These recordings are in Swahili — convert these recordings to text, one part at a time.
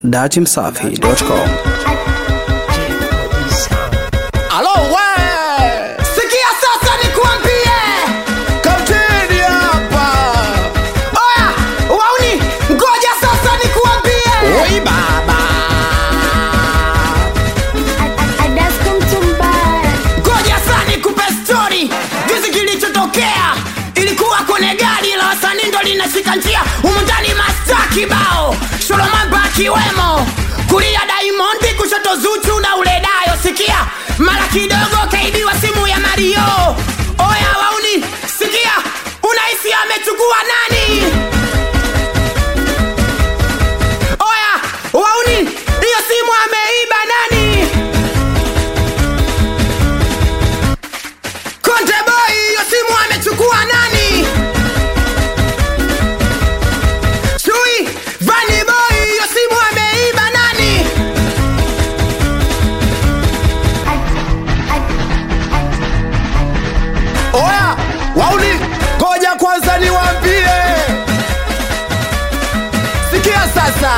datimsafi.com. Alo we! Sikia sasa nikuambie, Kapteni hapa. oya wauni, ngoja sasa nikuambie. Oi baba. Ngoja sasa nikupe story jinsi kilichotokea. Ilikuwa kwenye gari la wasanii ndo linashika njia, humu ndani masta kibao, Solomon akiwemo, kulia Diamond, kushoto Zuchu na ule Dayo. Sikia, mara kidogo kaibiwa simu ya Mario. Oya wauni, sikia, unahisi amechukua nani? Oya wauni, hiyo simu ameiba nani? Konde boy, hiyo simu amechukua nani? Chui, Vani boy, hiyo simu ameiba nani? Oya, wauni, ngoja kwanza niwaambie. Sikia sasa.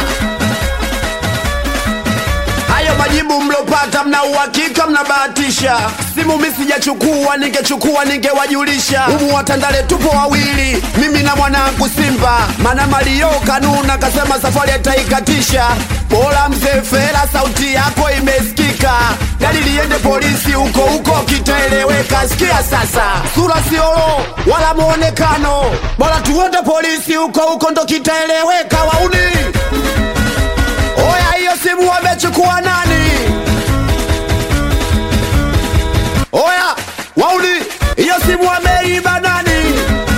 Hayo majibu mlopata mna uhakika mnabahatisha. Simu mi sijachukua, ningechukua ningewajulisha. Humu watandale tupo wawili, mimi na mwanangu Simba. Mana Mario kanuna kasema safari ataikatisha. Bora mzee Fela, sauti yako imesikika. Gari liende polisi huko huko kitaeleweka. Sikia sasa, sura siolo wala muonekano. Bora tuende polisi huko huko ndo kitaeleweka. Wauni Oya, hiyo simu wamechukua nani? Oya, wauli, hiyo simu wameiba nani?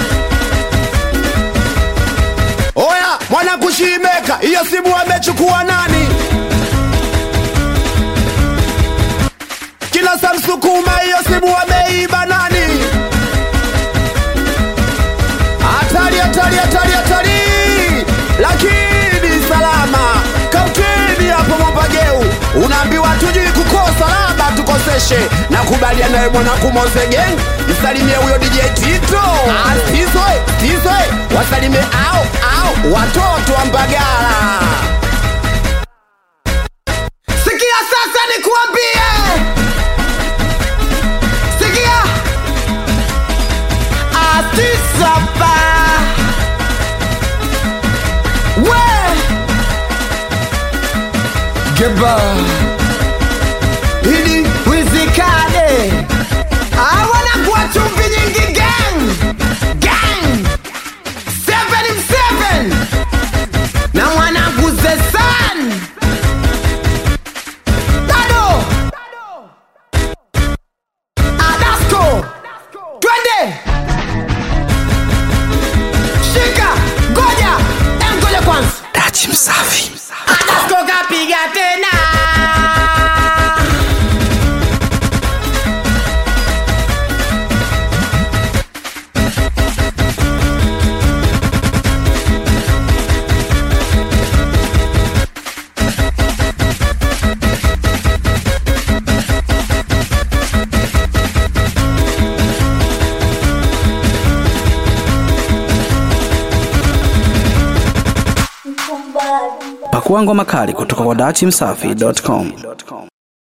Oya, mwana kushimeka, hiyo simu wamechukua nani? Kila Samsukuma, hiyo simu wameiba nani? Hatari, hatari, hatari, hatari, lakini salama. Kapteni hapo Mwambageu, unaambiwa tujui kukosa, labda tukoseshe. Nakubaliana nawe mwanangu Mose Gang, msalimie huyo DJ Tito. Ah, Tizwe, Tizwe, wasalimie au au watoto wa Mbagala. Sikia sasa nikuambie. Sikia. Atisapa. We. Geba. Ili wizikane. Hawana kuwa chumvi nyingi gang. Gang. Seven seven. Na mwanangu Zesan. Tado Adasco Twende Shika Goja Em goja kwanza Datimsafi. Adasco kapiga tena Pakua ngoma kali kutoka kwa datimsafi.com.